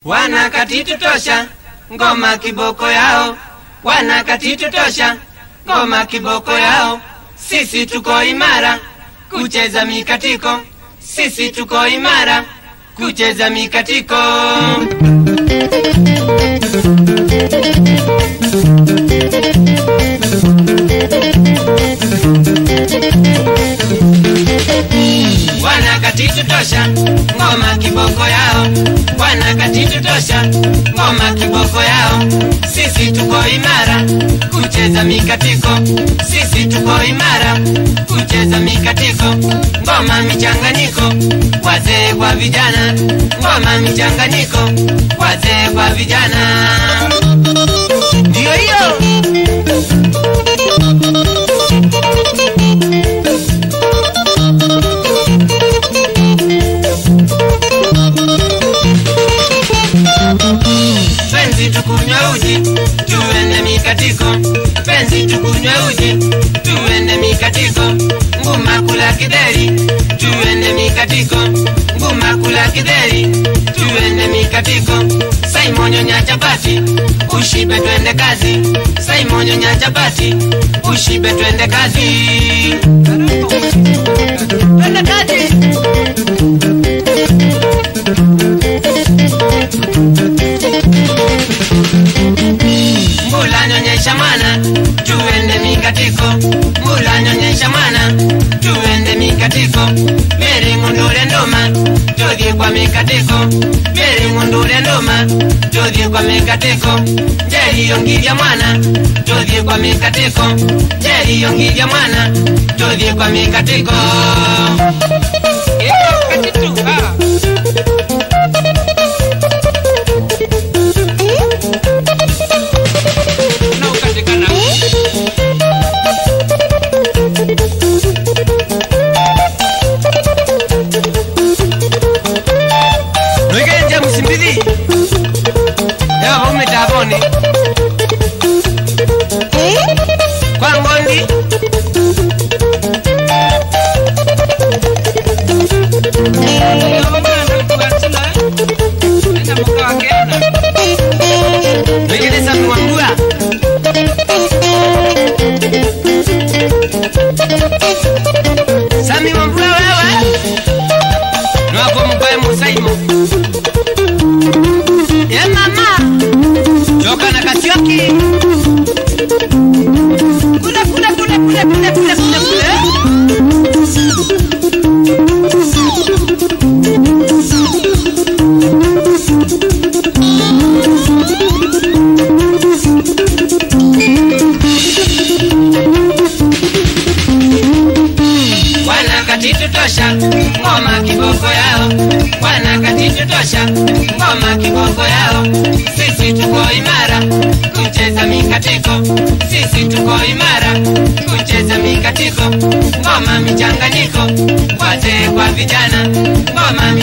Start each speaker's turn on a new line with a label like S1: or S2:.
S1: wana katitu tosha ngoma kiboko yao wana katitu tosha ngoma kiboko yao sisi tuko imara kucheza mikatiko sisi tuko imara kucheza mikatiko wana katitu tosha ngoma kiboko yao wana katitu tosha ngoma kiboko yao sisi tuko imara kucheza mikatiko sisi tuko imara kucheza mikatiko ngoma michanganyiko wazee kwa vijana ngoma michanganyiko wazee kwa vijana ndiyo hiyo penzi tukunywe uji tuende mikatiko penzi tukunywe uji tuende mikatiko nguma kula kideri tuende mikatiko nguma kula kideri tuende mikatiko saimonyo nya chapati ushibe twende kazi saimonyo nya chapati ushibe twende kazi twende kazi mbula nyonyesha mwana tuende mikatiko mbula nyonyesha mwana tuende mikatiko meri ngundule nduma tudhi kwa mikatiko meri ngundule nduma tudhi kwa mikatiko njeri yongilya mwana tudhi kwa mikatiko njeri yongilya mwana tudhi kwa mikatiko Iko katitu, ah. unaopatikana noikenja msimbithi yavaume tavone kwa ngondi noikelesa mwambua sami mwambua wewe nwako mkoe musaimo ye mama joka na kasioki kule kule kule kule kule kule kule kule wana katitu tosha ngoma kiboko yao wana katitu tosha ngoma kiboko yao sisi tuko imara kucheza mikatiko sisi tuko imara kucheza mikatiko ngoma michanganyiko wazee kwa vijana ngoma